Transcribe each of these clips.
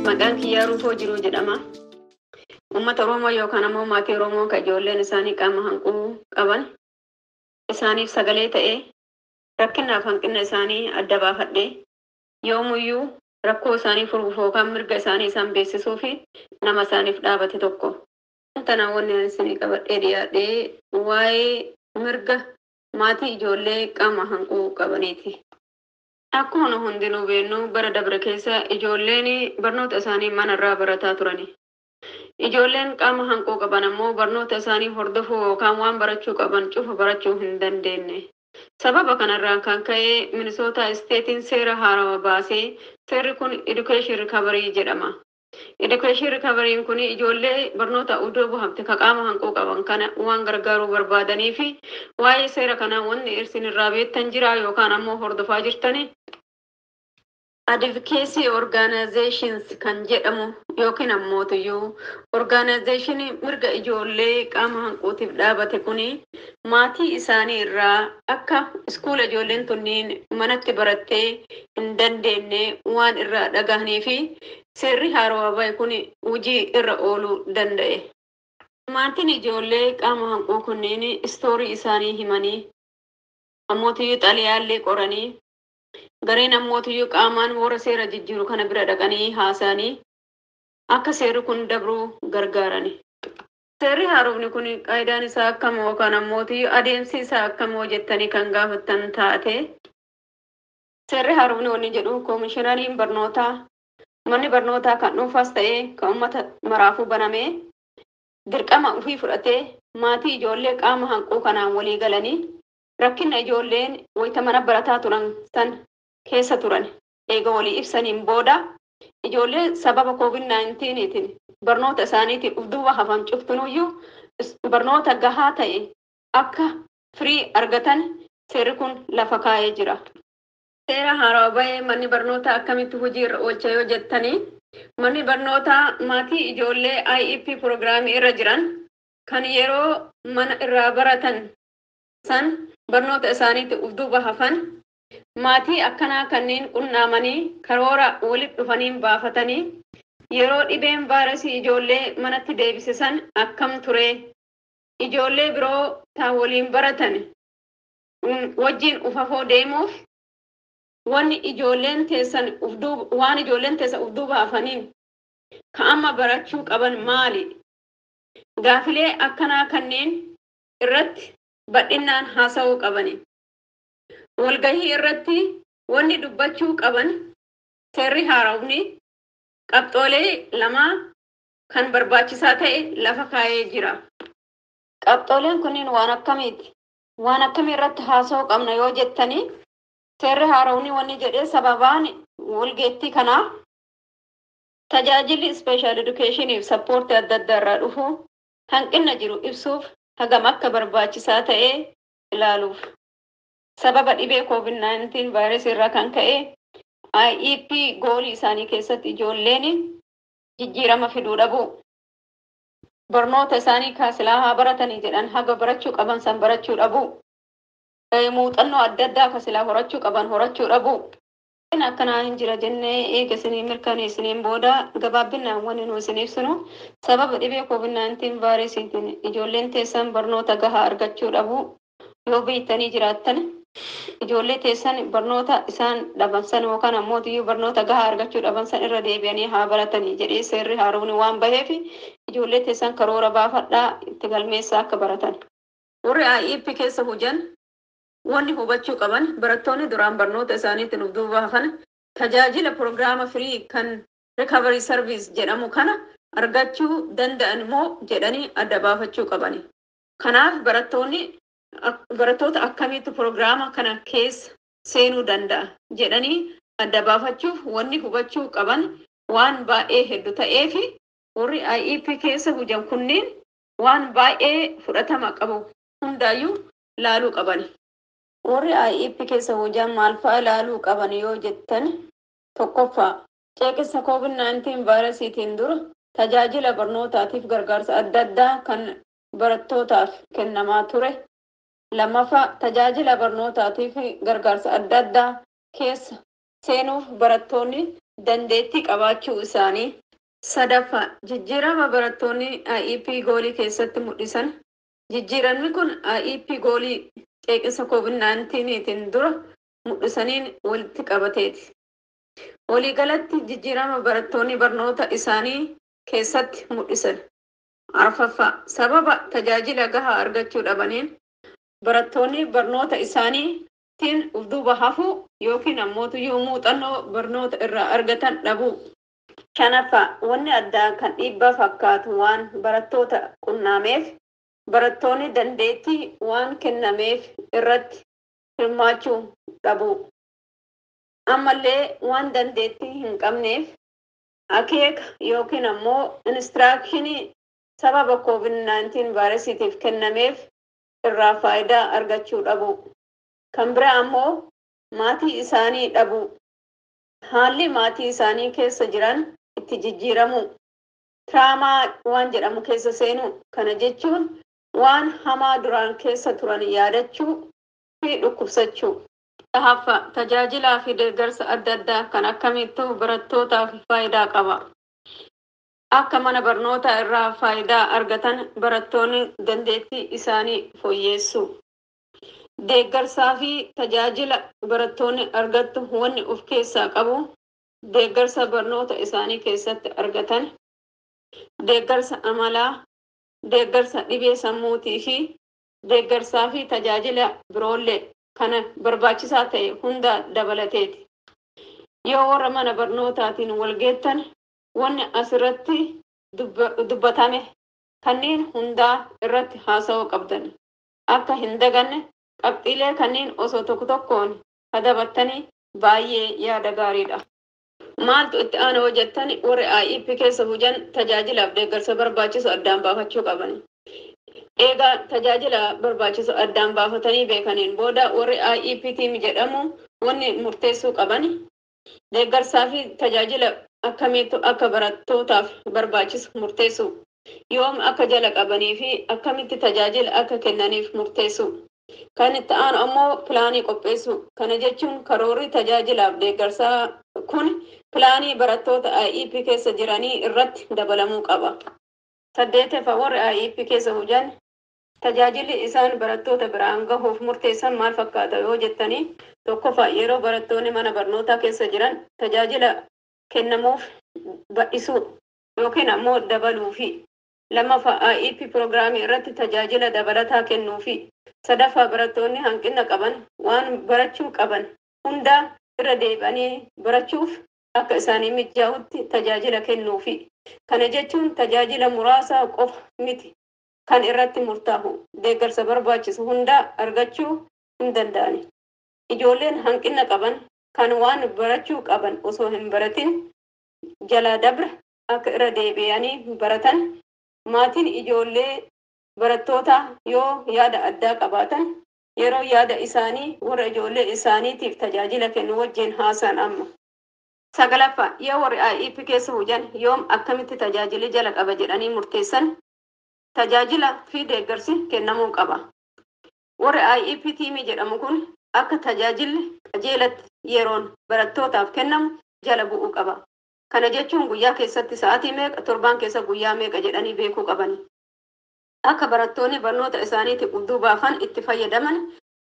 Maqaan kiyyaa Ruufoo Jiruu jedhama. Uummata Oromoo yookaan ammoo maatii Oromoo kan ijoolleen isaanii qaama hanquu qaban isaaniif sagalee ta'ee rakkinaaf hanqina isaanii adda baafadhee yoomuyyuu rakkoo isaanii furuuf yookaan mirga isaanii isaan beeksisuu fi nama isaaniif dhaabate tokko. Kanaan wanni isinii qabadhee dhiyaadhee waa'ee mirga maatii ijoollee qaama hanquu qabaniiti. Akkuma nu hundinuu beeknu bara dabre keessa ijoolleen barnoota isaanii manarraa barataa turani. Ijoolleen qaama hanquu qaban ammoo barnoota isaanii hordofuu yookaan waan barachuu qaban cufa barachuu hin dandeenye. Sababa kanarraa kan ka'e Minisoota isteetiin seera haarawaa baasee seerri kun Education Recovery jedhama. Education Recovery kun ijoollee barnoota iddoo bu'amte ka qaama hanquu qaban kana waan gargaaruu barbaadanii fi waa'ee seera kanaa wanni isin irraa beektan jira yookaan ammoo hordofaa jirtani. Advocacy Organizations kan jedhamu yookiin ammoo tuyyuu organizationii mirga ijoollee qaama hanquutiif dhaabate kuni maatii isaanii irraa akka iskuula ijoolleen tunniin manatti barattee hin dandeenye waan irraa dhagahanii fi seerri haarawaa bahe kun hojii irra ooluu danda'e. Maatiin ijoollee qaama hanquu kunneen istoorii isaanii himanii ammootiyyuu xaliyaallee qoranii gareen ammootiyyuu qaamaan warra seera jijjiiru kana bira dhaqanii haasa'anii akka seerri kun dabruu gargaarani. Seerri haaromni kun qaayidaan isaa akkamoo yookaan ammootiyyuu adeemsi isaa akkamoo jettanii kan gaafattan taate seerri haaromni wanni jedhu koomishinariin barnootaa manni barnootaa kan dhuunfaas ta'ee kan uummata maraafuu banamee dirqama ofii fudhatee maatii ijoollee qaama hanquu kanaan walii galanii rakkina ijoolleen wayita mana barataa turan san keessa turan eega walii ibsaniin booda ijoollee sababa COVID-19tiin barnoota isaaniitiin ufduuba hafan cuftunuyyuu barnoota gahaa ta'e akka firii argatan seerri kun lafa kaa'ee jira. Seera haarawaa bahee manni barnootaa akkamitti hojii irra oolcha yoo jettanii manni barnootaa maatii ijoollee IEP piroogiraamii irra jiran kan yeroo mana irraa baratan san barnoota isaaniitti ufduuba hafan maatii akkanaa kanneen qunnaamanii karoora walitti dhufaniin baafatanii yeroo dhibeen vaayirasii ijoollee manatti deebisisan akkam ture ijoollee biroo taa waliin baratan wajjiin ufafoo deemuuf wanni ijoolleen teessan waan ijoolleen teessan ufduuba hafaniin ka amma barachuu qaban maali gaafilee akkanaa kanneen irratti bal'inaan haasa'uu qabani. Walgahii irratti wanni dubbachuu qaban seerri haarawni qabxoolee lamaa kan barbaachisaa ta'e lafa kaa'ee jira. Qabxooleen kunniin waan akkamiiti? Waan akkamii irratti haasa'uu qabna yoo jettanii seerri haarawni wanni jedhee sababaan walgeettii kanaaf tajaajilli ispeeshaal edukeeshiniif sappoortii adda addaa irraa dhufu hanqina jiru ibsuuf hagam akka barbaachisaa ta'ee ilaaluuf. Sababa dhibee COVID-19 vaayirasii irraa kan ka'e IEP goolii isaanii keessatti ijoolleen jijjiirama fiduu dhabu. Barnoota isaanii kaasilaa haa baratanii jedhan haga barachuu qaban san barachuu dhabu. Muuxannoo adda addaa kaasilaa horachuu qaban horachuu dhabu. akkanaa hin jira jennee eega isinii mirkaneessiniin booda gabaabbinaan wanni nu isin ibsinu sababa dhibee COVID-19 vaayirasiitiin ijoolleen teessan barnoota gahaa argachuu dhabu yoo beektanii jiraattan ijoollee teessan barnoota isaan dhabansan yookaan ammoo iyyuu barnoota gahaa argachuu dhabansan irra deebi'anii haa baratanii jedhee seerri haarawni waan baheef ijoollee teessan karoora baafadhaa itti galmeessaa akka baratan. Warri IEP keessa hujan wanni hubachuu qaban barattoonni duraan barnoota isaaniitiin of duuba hafan tajaajila piroogiraama firii kan rikaverii sarviis jedhamu kana argachuu danda'an moo jedhanii adda baafachuu qabani. Kanaaf barattoonni barattoota akkamiitu piroogiraama kana keessa seenuu danda'a jedhanii adda baafachuuf wanni hubachuu qaban waan baay'ee hedduu ta'eef warri IEP keessa hujan kunneen waan baay'ee fudhatama qabu hundaayyuu laaluu qabani. Warri IEP keessa hojjan maal fa'a ilaaluu qaban yoo jettan tokkoffaa ceeqisa COVID-19 vaayirasiitiin dura tajaajila barnootaatiif gargaarsa adda addaa kan barattootaaf kennamaa ture. Lammaffaa tajaajila barnootaatiif gargaarsa adda addaa keessa seenuuf barattoonni dandeettii qabaachuu isaanii sadaffaa jijjiirama barattoonni IEP goolii keessatti mul'isan jijjiiramni kun IEP goolii ceeqisa COVID-19tiin dura mul'isaniin walitti qabateeti. Waliigalatti jijjiirama barattoonni barnoota isaanii keessatti mul'isan. Arfaffaa sababa tajaajila gahaa argachuu dhabaniin barattoonni barnoota isaaniitiin duuba hafuu yookiin ammootuyyuu muuxannoo barnoota irraa argatan dhabuu. Shanaffaa wanni addaa kan dhiibbaa fakkaatu waan barattoota qunnaameef barattoonni dandeettii waan kennameef irratti hirmaachuu dhabuu. Ammallee waan dandeettii hin qabneef akeeka yookiin ammoo inistiraakshini sababa COVID-19 vaayirasiitiif kennameef irraa faayidaa argachuu dhabu. Kan biraa ammoo maatii isaanii dhabu. Haalli maatii isaanii keessa jiran itti jijjiiramu. Tiraamaa waan jedhamu keessa seenu. Kana jechuun waan hamaa duraan keessa turan yaadachuu fi dhukkubsachuu. Dhahaffaa tajaajilaa fi deeggarsa adda addaa kan akkamittuu barattootaaf faayidaa qaba. Akka mana barnootaa irraa faayidaa argatan barattoonni dandeettii isaanii fooyyeessu. Deeggarsaa fi tajaajila barattoonni argattu wanni of keessaa qabu deeggarsa barnoota isaanii keessatti argatan, deeggarsa amalaa, deeggarsa dhibee sammuutii fi deeggarsaa fi tajaajila biroollee kana barbaachisaa ta'e hunda dabalateeti. Yoo warra mana barnootaatiin walgeettan wanni asirratti dubbatame kanneen hundaa irratti haasa'uu qabdan. Akka hin daganne qabxiilee kanneen osoo tokko tokkoon kadabattanii baay'ee yaada gaariidha. Maaltu itti aana hojjettan warri IEP keessa hujan tajaajilaaf deeggarsa barbaachisu addaan baafachuu qaban. Eegaa tajaajila barbaachisu addaan baafatanii beekaniin booda warri IEP tiim jedhamu wanni murteessuu qaban deeggarsaa fi tajaajila akkamiitu akka barattootaaf barbaachisu murteessu. Yoom akka jala qabanii fi akkamitti tajaajila akka kennaniif murteessu. Kan itti aanu ammoo pilaanii qopheessu. Kana jechuun karoorri tajaajilaaf deeggarsaa kun pilaanii barattoota IEP keessa jiranii irratti dabalamuu qaba. Saddeetaffa warri IEP keessa hujan tajaajilli isaan barattoota biraan gahuuf murteessan maal fakkaata yoo jettanii tokkoffaa yeroo barattoonni mana barnootaa keessa jiran tajaajila kennamuuf bal'isuu yookiin ammoo dabaluu fi lammaffaa IEP piroogiraamii irratti tajaajila dabalataa kennuu fi sadaffaa barattoonni hanqina qaban waan barachuu qaban hundaa irra deebi'anii barachuuf akka isaanii mijaa'utti tajaajila kennuu fi kana jechuun tajaajila muraasa qofa miti kan irratti murtaa'u deeggarsa barbaachisu hundaa argachuu hin danda'ani. Ijoolleen hanqina qaban kan waan barachuu qaban osoo hin baratin jala dabra akka irra deebi'anii baratan maatiin ijoollee barattoota yoo yaada addaa qabaatan yeroo yaada isaanii warra ijoollee isaaniitiif tajaajila kennu wajjin haasa'an amma. Sagalaffaa yoo warri IEP keessa hujan yoom akkamitti tajaajili jala qaba jedhanii murteessan tajaajila fi deeggarsi kennamuu qaba. Warri IEP tiimii jedhamu kun akka tajaajilli qajeelatti yeroon barattootaaf kennamu jala bu'uu qaba. Kana jechuun guyyaa keessatti sa'aatii meeqa torbaan keessa guyyaa meeqa jedhanii beekuu qabani. Akka barattoonni barnoota isaaniitti qudduu baafan itti fayyadaman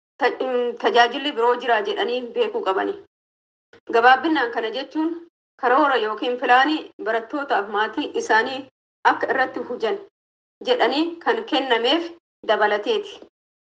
tajaajilli biroo jira jedhanii beekuu qabani. Gabaabbinaan kana jechuun karoora yookiin pilaanii barattootaaf maatii isaanii akka irratti hujan jedhanii kan kennameef dabalateeti.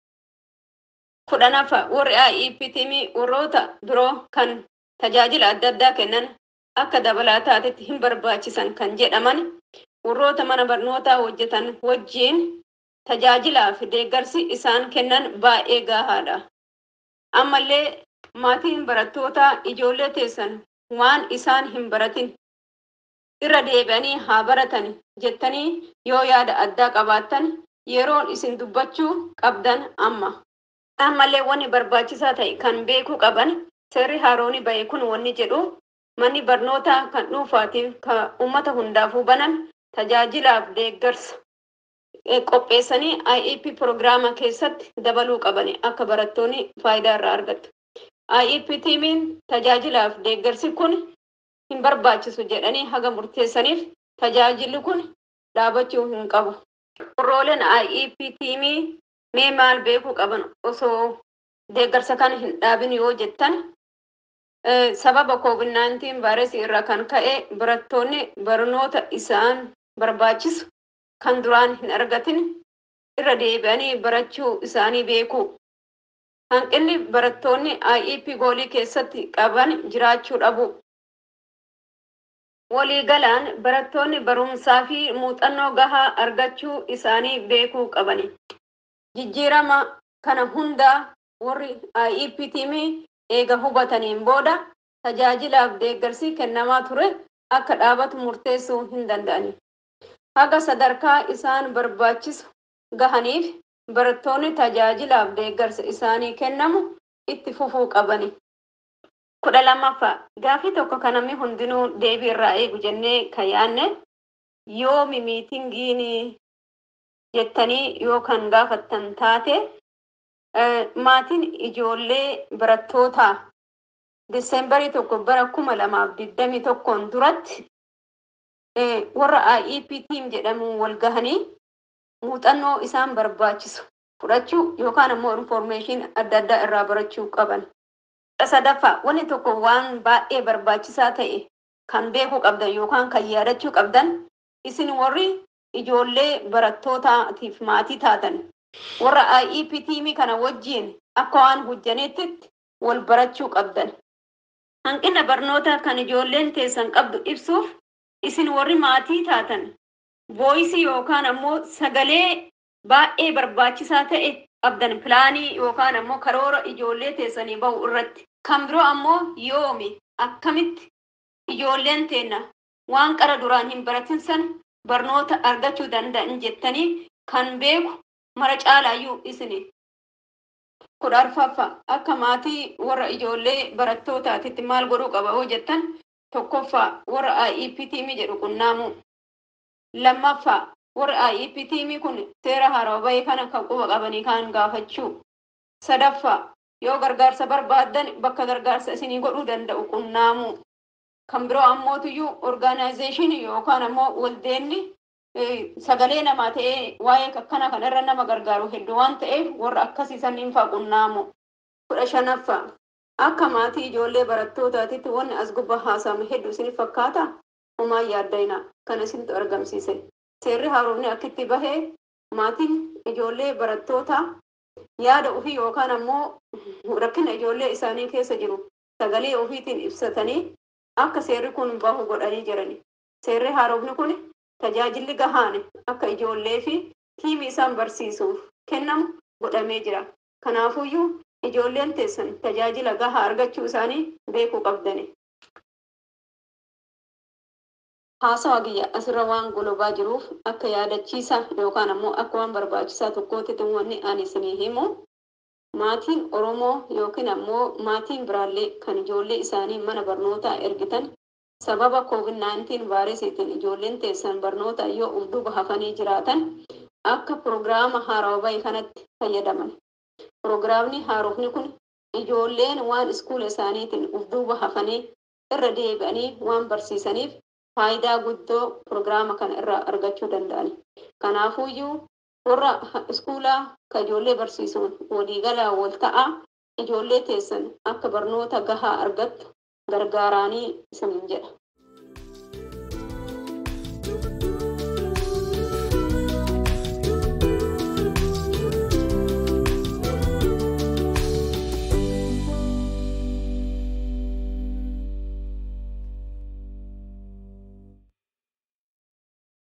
Kudhanaffa warri IEP tiimii warroota biroo kan tajaajila adda addaa kennan akka dabalataatitti hin barbaachisan kan jedhaman warroota mana barnootaa hojjetan wajjiin tajaajilaa fi deeggarsi isaan kennan baay'ee gahaadha. Ammallee maatiin barattootaa ijoollee teessan waan isaan hin baratin irra deebi'anii haa baratan jettanii yoo yaada addaa qabaattan yeroon isin dubbachuu qabdan amma. Ammallee wanni barbaachisaa ta'e kan beekuu qaban seerri haarooni ba'e kun wanni jedhu manni barnootaa kan dhuunfaatiif kan uummata hundaafuu banan tajaajilaaf deeggarsa qopheessanii IEP piroogiraama keessatti dabaluu qabani akka barattoonni faayidaa irraa argatu. IEP tiimiin tajaajilaaf deeggarsi kun hin barbaachisu jedhanii haga murteessaniif tajaajilli kun dhaabachuu hin qabu. Warrooleen IEP tiimii mee maal beekuu qaban osoo deeggarsa kana hin dhaabin yoo jettan sababa COVID-19 vaayirasii irraa kan ka'e barattoonni barnoota isaan barbaachisu kan duraan hin argatin irra deebi'anii barachuu isaanii beeku. Hanqinni barattoonni IEP goolii keessatti qaban jiraachuu dhabu. Waliigalaan barattoonni barumsaa fi muuxannoo gahaa argachuu isaanii beekuu qabani. Jijjiirama kana hundaa warri IEP tiimii eega hubataniin booda tajaajilaaf deeggarsi kennamaa ture akka dhaabatu murteessuu hin danda'ani. Haga sadarkaa isaan barbaachisu gahaniif barattoonni tajaajilaaf deeggarsa isaanii kennamu itti fufuu qabani. kudha lammaffaa gaafii tokko kan namni hundinuu deebii irraa eegu jennee kan yaanne yoomi miitingiin jettanii yoo kan gaafattan taate maatiin ijoollee barattootaa diseembarii tokko bara kuma lamaaf digdamii tokkoon duratti warra IEP tiim jedhamu wal gahanii muuxannoo isaan barbaachisu fudhachuu yookaan ammoo infoormeeshin adda addaa irraa barachuu qaban. sadaffaa wanni tokko waan baay'ee barbaachisaa ta'e kan beekuu qabdan yookaan kan yaadachuu qabdan isin warri ijoollee barattootaatiif maatii taatan warra IEP tiimii kana wajjiin akka waan hojjaneetti wal barachuu qabdan. Hanqina barnoota kan ijoolleen teessan qabdu ibsuuf isin warri maatii taatan vooyisii yookaan ammoo sagalee baay'ee barbaachisaa ta'e qabdan pilaanii yookaan ammoo karoora ijoollee teessanii bahu irratti. Kan biroo ammoo yoomi akkamitti ijoolleen teenna waan qara duraan hin baratin san barnoota argachuu danda'an jettanii kan beeku mara caalaayyuu isini. Kudha arfaffaa akka maatii warra ijoollee barattootaatitti maal godhuu qaba yoo jettan tokkoffaa warra IEP tiimii jedhu qunnaamuu. Lammaffaa warra IEP tiimii kun seera haaraa bahee kana kan quba qabanii kaan gaafachuu. Sadaffaa yoo gargaarsa barbaaddan bakka gargaarsa isinii godhuu danda'u qunnaamuu. Kan biroo ammootiyyuu orgaanaayizeeshinii yookaan ammoo waldeenni sagalee namaa ta'ee waa'ee akkana kanarra nama gargaaru hedduu waan ta'eef warra akkasii sanniin fa'aa qunnaamu. Kudha shanaffaa akka maatii ijoollee barattootaatitti wanni as gubbaa haasa'ame hedduu isiniif fakkaata homaa yaaddayna kan isintu argamsiise. Seerri haaromni akkitti bahee maatiin ijoollee barattootaa yaada ofii yookaan ammoo rakkina ijoollee isaanii keessa jiru sagalee ofiitiin ibsatanii akka seerri kun bahu godhanii jirani. Seerri haaromni kun tajaajilli gahaan akka ijoollee fi tiimii isaan barsiisuuf kennamu godhamee jira. Kanaafuyyuu ijoolleen teessan tajaajila gahaa argachuu isaanii beekuu qabdani. Haasawa kiyya asirra waan golobaa jiruuf akka yaadachiisa yookaan ammoo akka waan barbaachisaa tokkootti wanni ani isinii himu maatiin Oromoo yookiin ammoo maatiin biraallee kan ijoollee isaanii mana barnootaa ergitan sababa COVID-19 vaayirasiitiin ijoolleen teessan barnoota yoo uf duuba hafanii jiraatan akka pirogiraama haarawaa bahe kanatti fayyadaman. Pirogiraamni haarofni kun ijoolleen waan iskuula isaaniitiin uf duuba hafanii irra deebi'anii waan barsiisaniif faayidaa guddoo pirogiraama kana irraa argachuu danda'an. Kanaafuyyuu warra iskuulaa ka ijoollee barsiisuun waliigalaa wal ta'aa ijoollee teessan akka barnoota gahaa argattu gargaaraanii isiniin jedha.